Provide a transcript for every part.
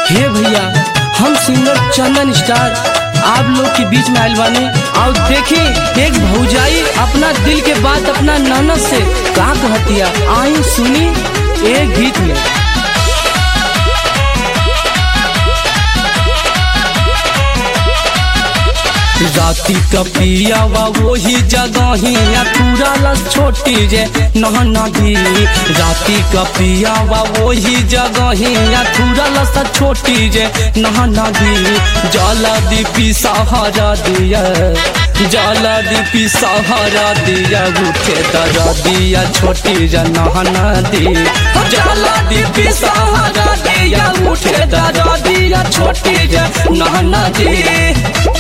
हे भैया हम सिंगर चंदन स्टार आप लोग के बीच में आयल बानी और देखी एक भौजाई अपना दिल के बात अपना ननद से का कहतिया आई सुनी एक गीत में राती का पियावा वही जगही या तुरल छोटी जे नहना दी राती का पियावा वही जगही या तुरल सा छोटी जे नहना दी जला दीपी सहारा दिया जला दीपी सहारा दिया उठे दरा दिया छोटी जे नहना दी जला दीपी सहारा दिया उठे दरा दिया छोटी जे नहना दी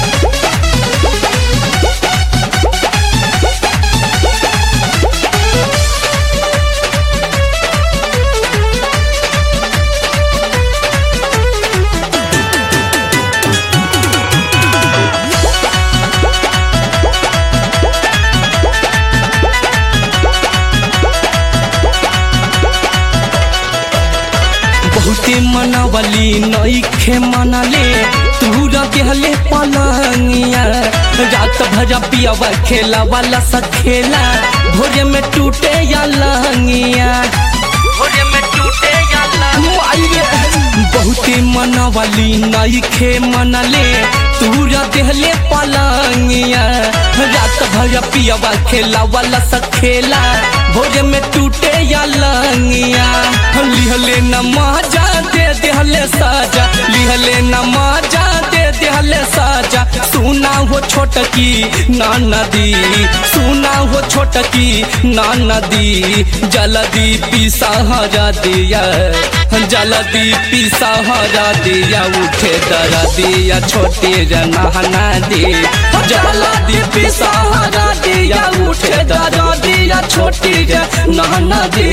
बहुते मनावली नईखे मनले तूरा गेहले पलंगिया रात भर पियावा खेला वाला सा खेला भोरे में टूटे या लंगिया भोरे में टूटे या लंगिया बहुते मनावली नईखे मनले तूरा देहले पलंगिया रात भर पियावा खेला वाला सा खेला भोरे में टूटे या लंगिया लिहले न मजा दे देहले साजा लिहले न मजा दे देहले साजा सुना हो छोटकी ना नदी सुना हो छोटकी ना नदी जलदी पी सहारा दिया जलदी पी सहारा दिया उठे दरा दिया छोटे जना दी जलदी पी सहारा दिया उठे दरा दिया छोटी जना दी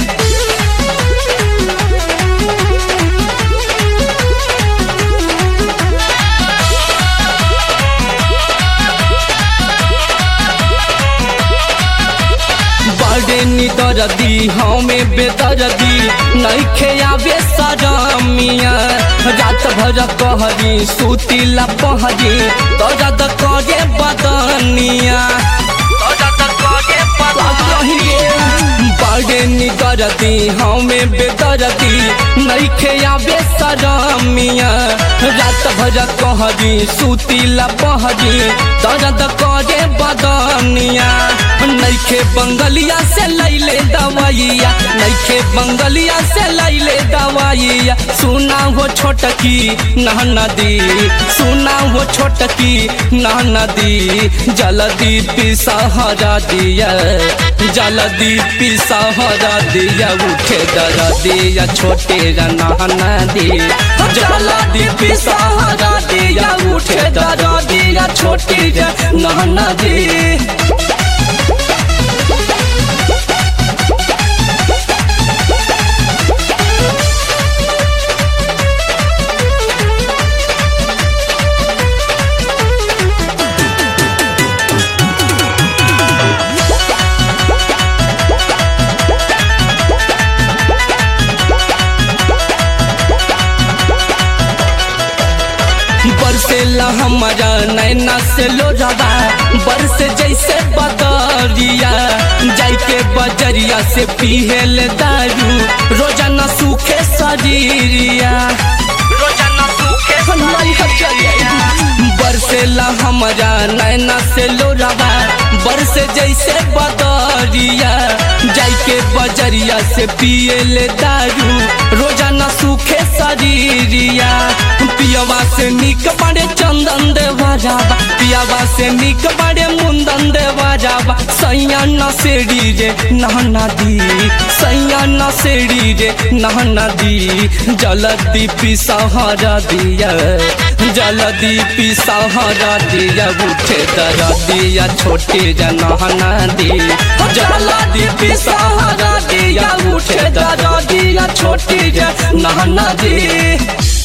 बड़े निदरदी हमें बेदरदी नईखे आवे सरमिया रात भर कहरी सुतिला पहरी दर्द करे बदनिया बड़े निदरदी हमें बेदरदी नईखे आवे सरमिया रात भर कहरी सुतिला पहरी दर्द करे बदनिया नईखे बंगलिया से लैले दवाइया नईखे बंगलिया से लैले दवाइया सुना हो छोटकी ना नदी सुना हो छोटकी ना नदी जलदी पी सहारा दिया जलदी पी सहारा दिया उठे दरा दिया छोटे जना नदी जलदी पी सहारा दिया उठे दरा दिया छोटी जना नदी बरसेला हमारा नैना से लोरावा बरसे जैसे बदरिया जाई के बजरिया से पीहेल दारू रोजाना सूखे शरीरिया रोजाना सूखे बरसेला हमारा नैना से लोरावा बरसे जैसे बदरिया जाई के बजरिया से पियल दारू रोजाना सूखे शरीरिया पियावा से निक बड़े चंदन देवा जाबा पियावा से निक बड़े मुंदन देवा जाबा सैया नसेड़ी रे नहना दी सैया नसेड़ी रे नहना दी जलदी पी सहारा दिया जलदी पी सहारा दिया उठे दरा दिया छोटे जनहना दी जलदी पी सहारा दिया उठे दरा दिया छोटे जनहना दी